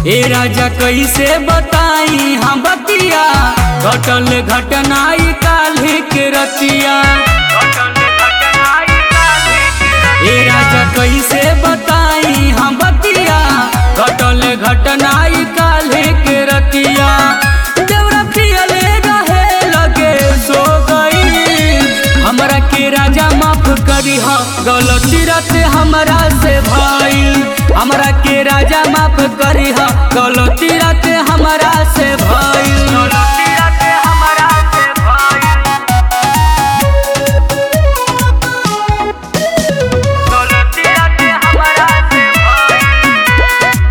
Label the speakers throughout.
Speaker 1: ए राजा कैसे बताई हम बतिया घटल घटनाई काल्हि के रतिया ए राजा कैसे बताई हम बतिया घटल घटनाई काल्हि के रतिया देवरा पियले रहे लगे सो गई हमरा के राजा माफ करी हा गलती रात हमरा से भइल हमरा के राजा माफ करी हा गलती रात हमरा से भइल गलती रात हमरा से भइल गलती रात हमरा से भइल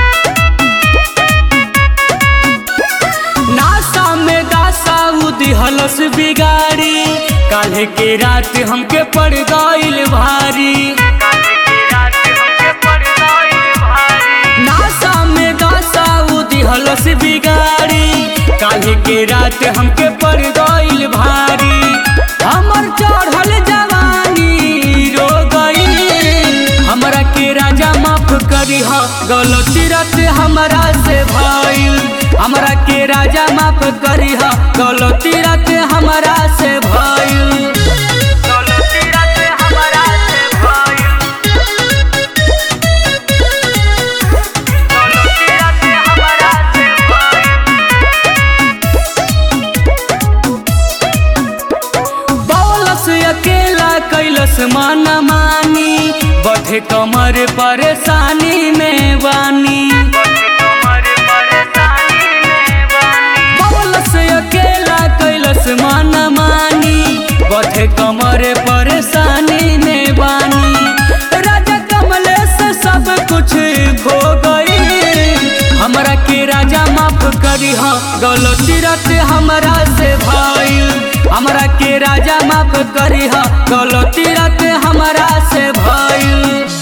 Speaker 1: नासा में दासा उदिहलस बिगाड़ी काल्हे के रात हमके पड़ गइल भारी नासा में दासा उदिहलस बिगाड़ी काल्हे के रात हमके पड़ गइल भारी हमर चढ़ल जवानी रो गई हमरा के राजा माफ करी हा गलती रात हमरा से भइल हमरा के राजा माफ करी हा गलती रात हमरा से भइल गलती रात हमरा से भइल गलती रात हमरा से भइल बौलस अकेला कैलस माना मानी बढ़े कमर परेशानी में बानी बौलस अकेला कैलस माना मानी बढ़े कमर परेशानी में बानी राजा कमलेश सब कुछ खो गई हमरा के राजा माफ करी हा गलती रात हमरा से भइल हमरा के राजा माफ करी हा गलती रात हमरा से भइल